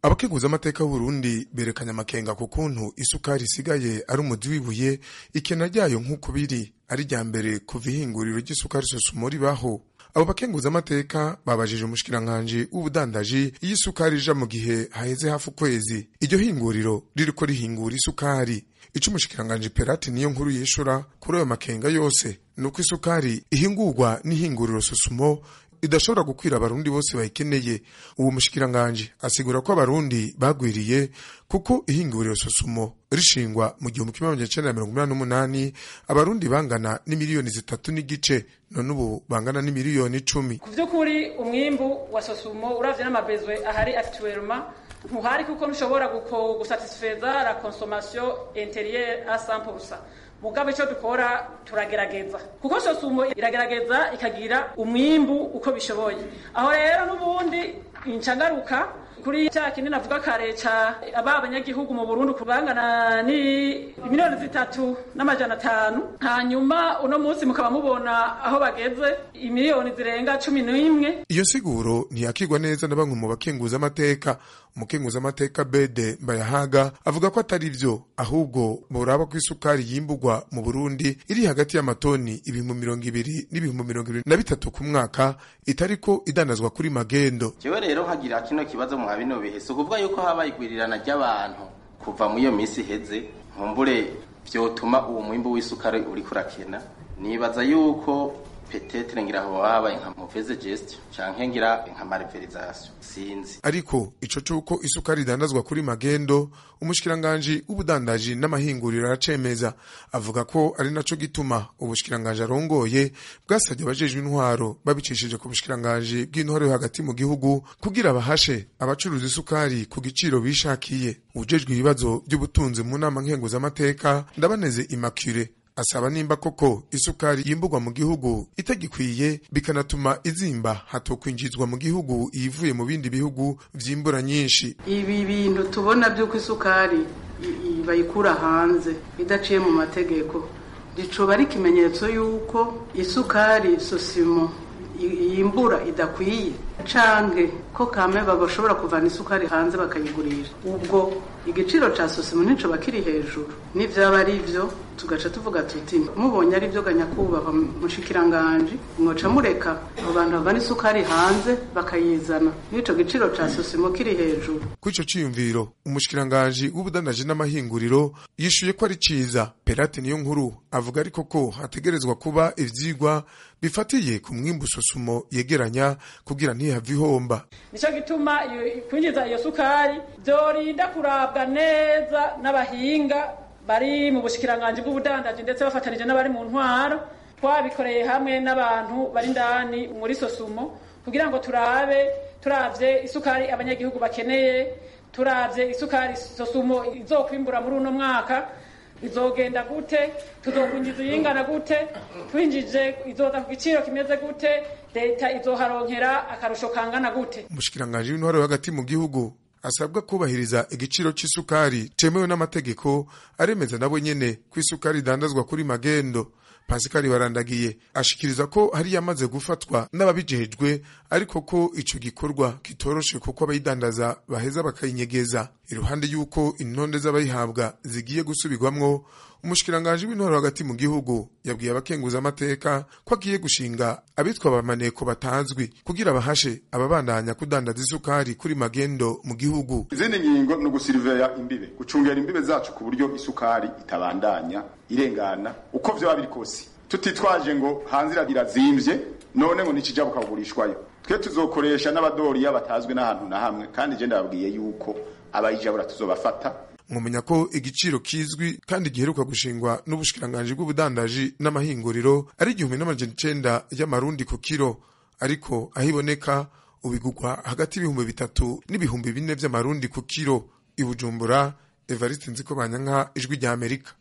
abakeguza amateka y'uburundi berekanye amakenga ku kuntu isukari isigaye ari umuzi w'ibuye ikena ryayo nk'uko biri ari rya mbere kuva ihinguriro ry'isukari sosumo ribaho abo bakenguza amateka babajije umushikiranganji w'ubudandaji iyo isukari ija mu gihe haheze hafi ukwezi iryo hinguriro ririko rihingura isukari ico umushikiranganji perati niyo nkuru yishura kuri ayo makenga yose ni uko isukari ihingurwa n'ihinguriro sosumo idashobora gukwira abarundi bose bayikeneye uwo mushikiranganji asigura ko abarundi bagwiriye kuko ihinguriro sosumo rishingwa mu gihumbi kimwe magana cenda mirongo inani n'umunani abarundi bangana n'imiliyoni zitatu n'igice none ubu bangana n'imiliyoni icumi ku vy'ukuri umwimbu wa sosumo uravye n'amabezwe ahari actuellement ntuhari kuko ntushobora gusatisfeza la consommation intérieure à 100% mugabo icyo dukora turagerageza kuko sosumo iragerageza ikagira umwimbu uko bishoboye aho rero n'ubundi incagaruka kuri cya kindi navuga kare ca aba abanyagihugu mu Burundi kubangana ni miliyoni zitatu n'amajana atanu hanyuma uno munsi mukaba mubona aho bageze imiliyoni zirenga cumi n'imwe iyo siguro ntiyakigwa neza na bamwe mu bakenguza amateka umukenguza amateka bede mbayahaga avuga ko atari vyo ahubwo boraba ko isukari yimbugwa mu Burundi iri hagati y'amatoni ibihumbi mirongo ibiri n'ibihumbi mirongo ibiri na bitatu ku mwaka itariko idandazwa kuri magendo jewe rero nkagira kino kibazo mwa bino bihe si ukuvuga yuko habaye igwirirana ry'abantu kuva muri iyo minsi iheze nkumbure vyotuma uwo mwimbu w'isukari uriko urakena nibaza yuko petetre ngira aho habaye nka mauvaise gestion canke ngira nka malversation sinzi ariko ico cuko isukari idandazwa kuri magendo umushikiranganji w'ubudandaji n'amahinguriro aracemeza avuga ko ari naco gituma ubushikiranganji arongoye bwasabye abajejwe intwaro babicishije ku bushikiranganji bw'intwaro yo hagati mu gihugu kugira bahashe abacuruza isukari ku giciro bishakiye ujejwe ibibazo by'ubutunzi mu nama nkenguzamateka ndabaneze immaculee asaba nimba koko isukari yimbugwa mu gihugu itagikwiye bikanatuma izimba hatokwinjizwa mu gihugu iyivuye mu bindi bihugu vyimbura nyinshi ibi bintu tubona by'uko isukari bayikura hanze idaciye mu mategeko ricoba ari ikimenyetso y'uko isukari sosimo yimbura idakwiye canke ko kame bashobora kuvana isukari hanze bakayigurisha ubwo igiciro ca sosimo nticoba kiri hejuru n'ivyaba ari vyo tugaca tuvuga tuti mubonye ari vyo ganyakubahwa mushikiranganji mwoca mureka abo bantu bavana isukari hanze bakayizana n'ico giciro ca sosimo kiri hejuru kuri ico ciyumviro umushikiranganji w'ubudandaji n'amahinguriro yishuye ko ari ciza perate niyo nkuru avuga ariko ko hategerezwa kuba ivyigwa bifatiye ku mwimbu sosumo yegeranya kugira ntihave ihomba nico gituma kwinjiza iyo sukari vyorinda kurabwa neza n'abahinga bari mu bushikiranganji bw'ubudandaji ndetse bafatanije n'abari mu ntwaro twabikoreye hamwe n'abantu bari ndani muri sosumo kugira ngo turabe turavye isukari abanyagihugu bakeneye turavye isukari sosumo izokwimbura muri uno mwaka bizogenda gute tuzokwinjiza iyingana gute twinjije izoza ku giciro kimeze gute leta izoharonkera akarusho kangana gute umushikiranganji w'intwaro hagati mu gihugu asabwa kubahiriza igiciro c'isukari cemewe n'amategeko aremeza nabo nyene ko isukari idandazwa kuri magendo pasikari barandagiye ashikiriza ko hari yamaze gufatwa n'ababijejwe ariko ko ico gikorwa kitoroshe kuko abayidandaza baheza bakayinyegeza iruhande y'uko intonde z'abayihabwa zigiye gusubirwamwo umushikiranganji w'intwaro hagati mu gihugu yabwiye abakenguza amateka ko agiye gushinga abitwa abamaneko batazwi kugira bahashe ababandanya kudandaza isukari kuri magendo mu gihugu izindi ngingo ni ugusiriveya imbibe gucungera imbibe zacu ku buryo isukari itabandanya irengana uko vyoba biri kose tutitwaje ngo hanze irazimvye none ngo nikija bukagurishwayo twe tuzokoresha n'abadoriya batazwi n'ahantu na hamwe kandi je ndababwiye yuko abayijabura tuzobafata mwumenya ko igiciro kizwi kandi giheruka gushingwa n'ubushikiranganji bw'ubudandaji n'amahinguriro ari igihumbi n'amajana icenda y'amarundi ku kiro ariko aho iboneka ubigugwa hagati y'ibihumbi bitatu n'ibihumbi bine vy'amarundi ku kiro i bujumbura evariste nziko banyanka ijwi rya amerika